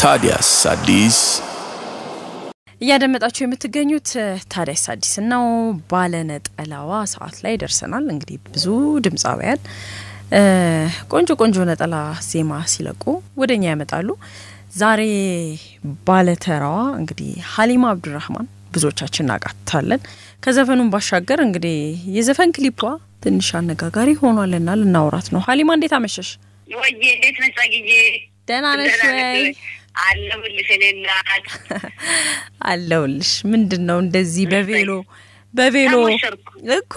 ታዲያስ አዲስ እያደመጣችሁ የምትገኙት ታዲያስ አዲስ ነው። ባለነጠላዋ ሰዓት ላይ ደርሰናል። እንግዲህ ብዙ ድምፃውያን ቆንጆ ቆንጆ ነጠላ ዜማ ሲለቁ ወደ እኛ ያመጣሉ። ዛሬ ባለተራዋ እንግዲህ ሀሊማ አብዱራህማን ብዙዎቻችን እናውቃታለን። ከዘፈኑን ባሻገር እንግዲህ የዘፈን ክሊፖ ትንሽ አነጋጋሪ ሆኗልና ልናውራት ነው። ሀሊማ እንዴት አመሸሽ? ወዬ እንዴት ነሽ? ጸግዬ ደህና ነሽ ወይ? አለሁልሽ እኔ እናት አለሁልሽ። ምንድን ነው እንደዚህ በቬሎ በቬሎ ተሞሸርኩ እኮ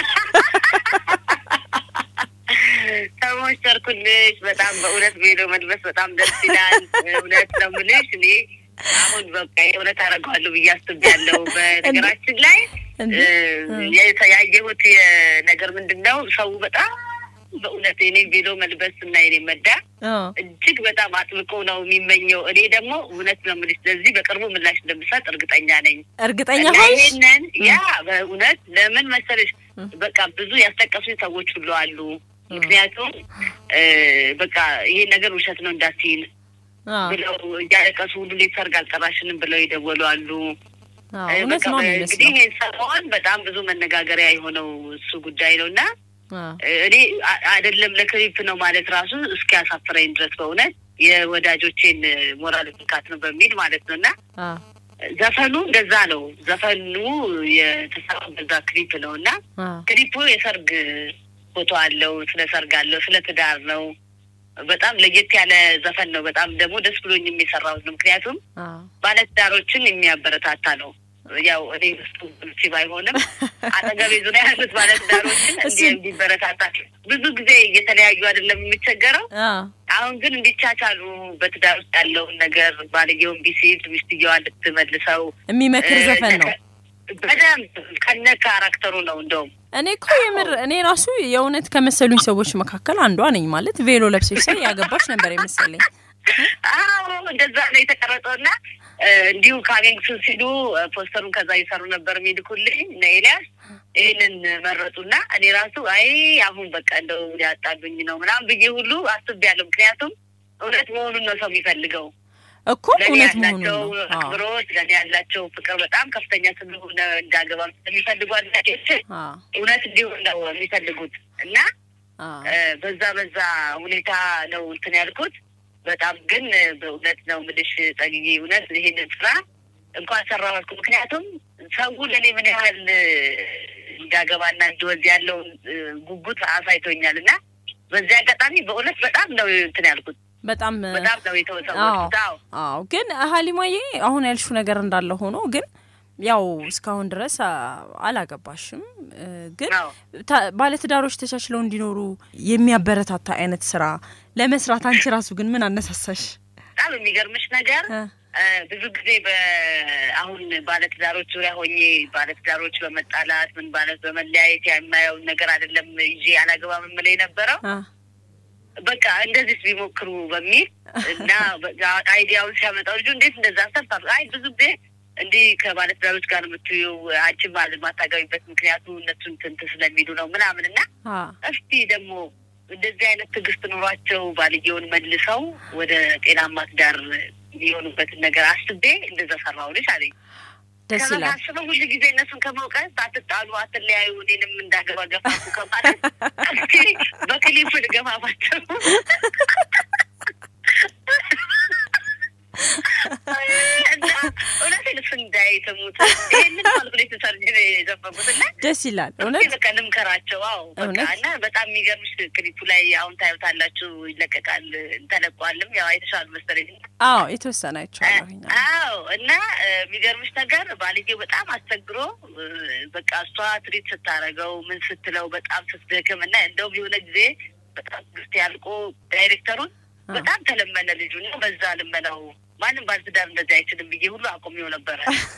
ተሞሸርኩልሽ። በጣም በእውነት ቬሎ መልበስ በጣም ደስ ይላል። እውነት ነው የምልሽ እኔ አሁን በቃ የእውነት አደርገዋለሁ ብዬ አስቤያለሁ። በነገራችን ላይ እንዴ? የ- ያየሁት ነገር ምንድን ነው ሰው በጣም በእውነት የኔ ቬሎ መልበስ እና የኔ መዳ አ፣ እጅግ በጣም አጥብቆ ነው የሚመኘው። እኔ ደግሞ እውነት ነው የምልሽ ለዚህ በቅርቡ ምላሽ እንደምሰጥ እርግጠኛ ነኝ። እርግጠኛ እና ሆንሽ? ይሄንን ያ በእውነት ለምን መሰለሽ በቃ ብዙ ያስጠቀሱኝ ሰዎች ሁሉ አሉ። ምክንያቱም እ በቃ ይሄ ነገር ውሸት ነው እንዳትይን አ፣ ብለው እያለቀሱ ሁሉ ሌት ሰርግ አልጠራሽንም ብለው የደወሉ አሉ። አ፣ እ እውነት በቃ ነው እንግዲህ የሚመስለው። ይሄን ሰሞን በጣም ብዙ መነጋገሪያ የሆነው እሱ ጉዳይ ነው እና አ፣ እኔ አ- አይደለም ለክሊፕ ነው ማለት ራሱ እስኪያሳፍረኝ ድረስ በእውነት የወዳጆቼን ሞራል ብቃት ነው በሚል ማለት ነው እና አ፣ ዘፈኑ እንደዛ ነው። ዘፈኑ የተሰራው በዛ ክሊፕ ነው እና አ፣ ክሊፑ የሰርግ ፎቶ አለው፣ ስለ ሰርግ አለው፣ ስለ ትዳር ነው። በጣም ለየት ያለ ዘፈን ነው። በጣም ደግሞ ደስ ብሎኝ የሚሰራው ነው። ምክንያቱም አ፣ ባለትዳሮችን የሚያበረታታ ነው። ያው እኔ እሱ ብልሲ ባይሆንም አጠገቤ ዙሪያ ያሉት ባለትዳሮችን እንዲ እሱን- እንዲበረታታ ብዙ ጊዜ እየተለያዩ አይደለም የሚቸገረው። አ፣ አሁን ግን እንዲቻቻሉ በትዳር ውስጥ ያለውን ነገር ባልየውን ቢሲል ሚስትየዋ እንድትመልሰው የሚመክር እ፣ ዘፈን ነው። በደንብ ከነ ካራክተሩ ነው እንደውም እኔ እኮ የምር እኔ ራሱ የእውነት ከመሰሉኝ ሰዎች መካከል አንዷ ነኝ። ማለት ቬሎ ለብሰሽ ሳይ ያገባሽ ነበር የመሰለኝ። አዎ እንደዛ ነው የተቀረጸው እና እ፣ እንዲሁ ካሚንግሱን ሲሉ እ፣ ፖስተሩን ከዛ እየሰሩ ነበር የሚልኩልኝ እነ ኤልያስ ይህንን መረጡና እኔ ራሱ አይ አሁን በቃ እንደው ሊያጣሉኝ ነው ምናምን ብዬ ሁሉ አስቤያለሁ። ምክንያቱም እውነት መሆኑን ነው ሰው የሚፈልገው። እኮ ለእኔ እውነት መሆኑ ያላቸው ነው። አ፣ አክብሮት፣ ለእኔ ያላቸው ፍቅር በጣም ከፍተኛ ስለሆነ እንዳገባ የሚፈልጉ አድናቂዎች አ፣ እውነት እንዲሆን ነው የሚፈልጉት እና አ፣ እ፣ በዛ በዛ ሁኔታ ነው እንትን ያልኩት። በጣም ግን እ፣ በእውነት ነው የምልሽ ጸግዬ፣ እውነት ይሄንን ስራ እንኳን ሰራሁ አልኩ። ምክንያቱም ሰው ለእኔ ምን ያህል እ፣ እንዳገባና እንድወልድ ያለውን እ፣ ጉጉት አሳይቶኛል እና በዚህ አጋጣሚ በእውነት በጣም ነው እንትን ያልኩት። በጣም በጣም ነው የተወሰወኩት። አዎ አዎ ግን ሀሊማዬ አሁን ያልሹ ነገር እንዳለ ሆኖ ግን ያው እስካሁን ድረስ አ፣ አላገባሽም እ፣ ግን አዎ ታ- ባለትዳሮች ተቻችለው እንዲኖሩ የሚያበረታታ አይነት ስራ ለመስራት አንቺ ራሱ ግን ምን አነሳሳሽ? በጣም የሚገርምሽ ነገር እ፣ እ፣ ብዙ ጊዜ በአሁን ባለትዳሮች ዙሪያ ሆኜ ባለትዳሮች በመጣላት ምን ማለት በመለያየት የማየውን ነገር አይደለም ይዤ አላገባም የምለው የነበረው አ፣ በቃ እንደዚህ ቢሞክሩ በሚል እና በቃ አይዲያውን ሲያመጣው ልጁ እንዴት እንደዛ አሰብታ አይ ብዙ ጊዜ እንዲህ ከባለትዳሮች ጋር የምትዩ አንቺ ማለት ማታገቢበት ምክንያቱ እነሱን ትንት ስለሚሉ ነው ምናምን እና አ፣ እስቲ ደግሞ እንደዚህ አይነት ትዕግስት ኑሯቸው ባልየውን መልሰው ወደ ጤናማ ትዳር የሚሆኑበትን ነገር አስቤ እንደዛ ሰራሁልሽ አለኝ። ደስ ይላል። ከመሳስበው ሁሉ ጊዜ እነሱን ከመውቀስ አትጣሉ፣ አትለያዩ፣ እኔንም እንዳገባ ገፋፉ ከማለት እስኪ በክሊፕ ልገፋፋቸው እና እውነቴን እሱ እንዳይሰሙት ይህንን ካልኩሌት ሰርጅ የዘፈጉት እና ደስ ይላል እውነት እስኪ በቃ ልምከራቸው። አዎ በቃ እውነት? እና በጣም የሚገርምሽ ክሊፑ ላይ አሁን ታዩታላችሁ፣ ይለቀቃል፣ ተለቋልም። ያው አይተሻል መሰለኝ። አዎ የተወሰነ አይቼዋለሁኝ። አዎ እና እ፣ የሚገርምሽ ነገር ባልየው በጣም አስቸግሮ እ፣ በቃ እሷ ትሪት ስታረገው ምን ስትለው በጣም ስትደክም እና እንደውም የሆነ ጊዜ በጣም ግስት ያልቆ ዳይሬክተሩን አ። በጣም ተለመነ ልጁ እና በዛ ልመናው ማንም ባለትዳር እንደዚህ አይችልም ብዬ ሁሉ አቁሜው ነበረ።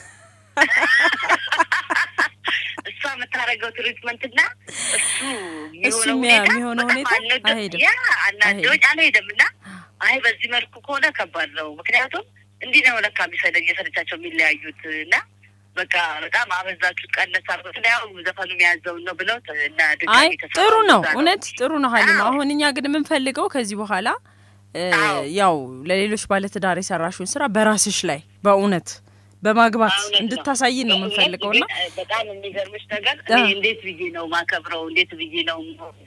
እሷ የምታደርገው ትሪትመንትና እሱ እሱ የሚሆነው የሚያ- ሁኔታ የሚሆነው በጣም ሁኔታ አልነገ- አይሄድም። ያ አናዶኝ አልሄድም እና አይ በዚህ መልኩ ከሆነ ከባድ ነው። ምክንያቱም እንዲህ ነው ለካ የሚሰለ እየሰለቻቸው የሚለያዩት እና በቃ በጣም አበዛችሁት፣ ቀነስ አርጎት ያው ዘፈኑ የያዘውን ነው ብለው እና አይ ድጋሚ ተሰራ ጥሩ ነው እዛ እውነት ጥሩ ነው ሀሊማ። አዎ። አሁን እኛ ግን የምንፈልገው ከዚህ በኋላ ያው ለሌሎች ባለትዳር የሰራሽውን ስራ በራስሽ ላይ በእውነት በማግባት እንድታሳይ ነው የምንፈልገው። ና በጣም የሚገርምሽ ነገር እንዴት ብዬ ነው ማከብረው፣ እንዴት ብዬ ነው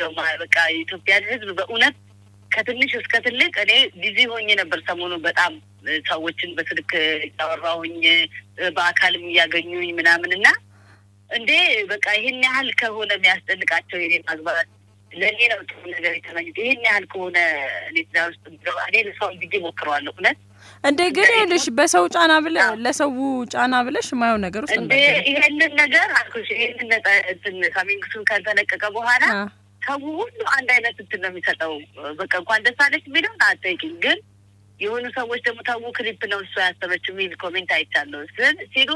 በቃ የኢትዮጵያን ሕዝብ በእውነት ከትንሽ እስከ ትልቅ እኔ ቢዚ ሆኜ ነበር ሰሞኑ በጣም ሰዎችን በስልክ እያወራሁኝ በአካልም እያገኙኝ ምናምን እና እንዴ በቃ ይህን ያህል ከሆነ የሚያስጨንቃቸው የኔ ማግባት ለእኔ ነው ጥሩ ነገር የተመኙት። ይህን ያህል ከሆነ እኔ ትዳር ውስጥ እኔ ለሰው ብዬ ሞክረዋለሁ እውነት እንዴ ግን ይኸውልሽ በሰው ጫና ብለ ለሰው ጫና ብለሽ የማየው ነገር ውስጥ እንዴ ይሄንን ነገር አልኩሽ። ይሄንን እንትን ካሚንግሱን ከተለቀቀ በኋላ ሰው ሁሉ አንድ አይነት እንትን ነው የሚሰጠው። በቃ እንኳን ደስ አለች የሚለውን አትጠይቂኝ። ግን የሆኑ ሰዎች ደግሞ ተው ክሊፕ ነው እሷ ያሰበችው የሚል ኮሜንት አይቻለሁ ሲሉ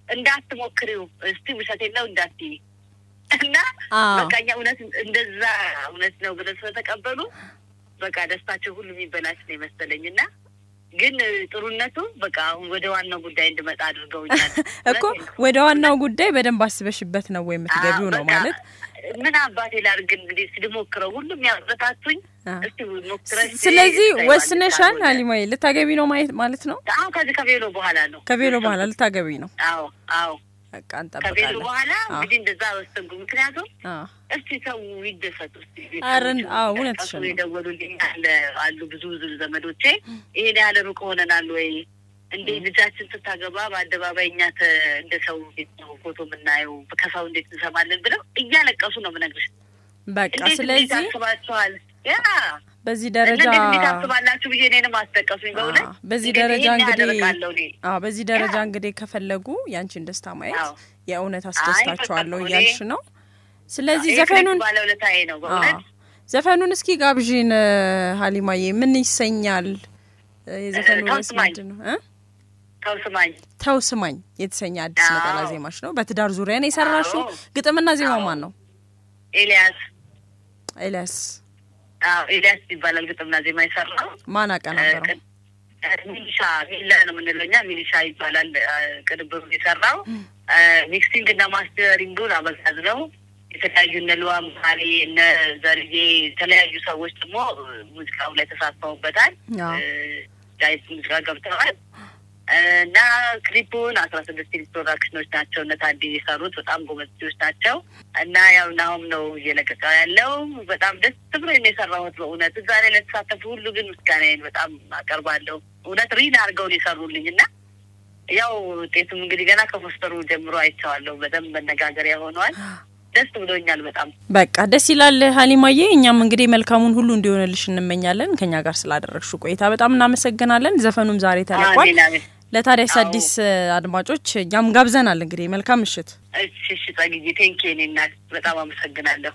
እንዳትሞክሪው እስቲ ውሸት የለው እንዳትዪ እና በቃ እኛ እውነት እንደዛ እውነት ነው ብለን ስለተቀበሉ በቃ ደስታቸው ሁሉ የሚበላሽ ነው የመሰለኝ እና ግን ጥሩነቱ በቃ አሁን ወደ ዋናው ጉዳይ እንድመጣ አድርገውኛል እኮ ወደ ዋናው ጉዳይ በደንብ አስበሽበት ነው ወይ የምትገቢው ነው ማለት ምን አባቴ ላድርግ እንግዲህ ልሞክረው ሁሉም ያበረታቱኝ እስቲ ሞክረሽ ስለዚህ ወስነሻል ሀሊማዬ ልታገቢ ነው ማየት ማለት ነው አሁን ከዚህ ከቬሎ በኋላ ነው ከቬሎ በኋላ ልታገቢ ነው አዎ አዎ በቃ ከቬሎ እንጠብቃለን በኋላ እንግዲህ እንደዛ ወሰንኩ ምክንያቱም እስቲ ሰው ይደሰቱ እስቲ አረን አዎ እውነትሽን ነው የደወሉልኝ አለ አሉ ብዙ ብዙ ዘመዶቼ ይሄን ያህል ሩቅ ሆነናል ወይ እንዴ ልጃችን ስታገባ በአደባባይ እኛ እንደ ሰው እንዴት ነው ፎቶ የምናየው ከሰው እንዴት እንሰማለን ብለው እያለቀሱ ነው ምነግርሽ በቃ እንዴት ስለዚህ እንዴት አስባችኋል ያ በዚህ ደረጃ እንዴት እንዴት አስባላችሁ ብዬ እኔንም አስጠቀሱኝ በእውነት አዎ፣ በዚህ እንግዲህ ደረጃ ይሄን ያህል እንግዲህ እርቃለሁ እኔ አዎ በዚህ ደረጃ እንግዲህ ከፈለጉ ያንቺን ደስታ ማየት አዎ። የእውነት አስደስታቸዋለሁ በቃ እኔ- እያልሽ ነው። ስለዚህ ይሄ ዘፈኑን ባለውለታዬ ነው በእውነት አዎ፣ ዘፈኑን እስኪ ጋብዥን እ፣ ሀሊማዬ ምን ይሰኛል? እ፣ የዘፈኑ ተው ርዕስ ስማኝ። ምንድን ነው? እ? ተው ስማኝ ተው ስማኝ የተሰኘ አዲስ አዎ። ነጠላ ዜማሽ ነው። በትዳር ዙሪያ ነው የሰራሽው። አዎ። ግጥምና ዜማው አዎ። ማን ነው? ኤልያስ ኤልያስ አዎ ኤልያስ ይባላል ግጥምና ዜማ የሰራው ማን አቀናበረው? ቅ- ሚሊሻ ሚላ ነው የምንለው እኛ ሚሊሻ ይባላል አ፣ ቅንብሩ የሰራው አ፣ ሚክሲንግ እና ማስተሪንጉን አበጋዝ ነው። የተለያዩ እነ ልዋ መሀሪ እነ ዘርዬ የተለያዩ ሰዎች ደግሞ ሙዚቃው ላይ ተሳትፈውበታል። አዎ። ዳይት ሙዚቃ ገብተዋል አ፣ እና ክሊፑን አስራ ስድስት ፊልም ፕሮዳክሽኖች ናቸው እነ ታዲ የሰሩት በጣም ጎበዝ ልጆች ናቸው። እና ያው ናሁም ነው እየለቀቀ ያለው በጣም ደስ ብሎ ነው የሰራሁት በእውነት እዛ ላይ ለተሳተፉ ሁሉ ግን ምስጋናዬን በጣም አቀርባለሁ። እውነት ሪል አድርገው ነው የሰሩልኝ እና ያው ውጤቱም እንግዲህ ገና ከፖስተሩ ጀምሮ አይቼዋለሁ። በደንብ መነጋገሪያ ሆነዋል። ደስ ብሎኛል በጣም በቃ ደስ ይላል ሀሊማዬ። እኛም እንግዲህ መልካሙን ሁሉ እንዲሆንልሽ እንመኛለን። ከኛ ጋር ስላደረግሽው ቆይታ በጣም እናመሰግናለን። ዘፈኑም ዛሬ ተለቋል። አሜን አሜን። ለታዲያስ አዎ። አዲስ እ፣ አድማጮች እኛም ጋብዘናል። እንግዲህ መልካም ምሽት። እሺ እሺ፣ ጸግዬ ቴንኪ ኔ እናት በጣም አመሰግናለሁ።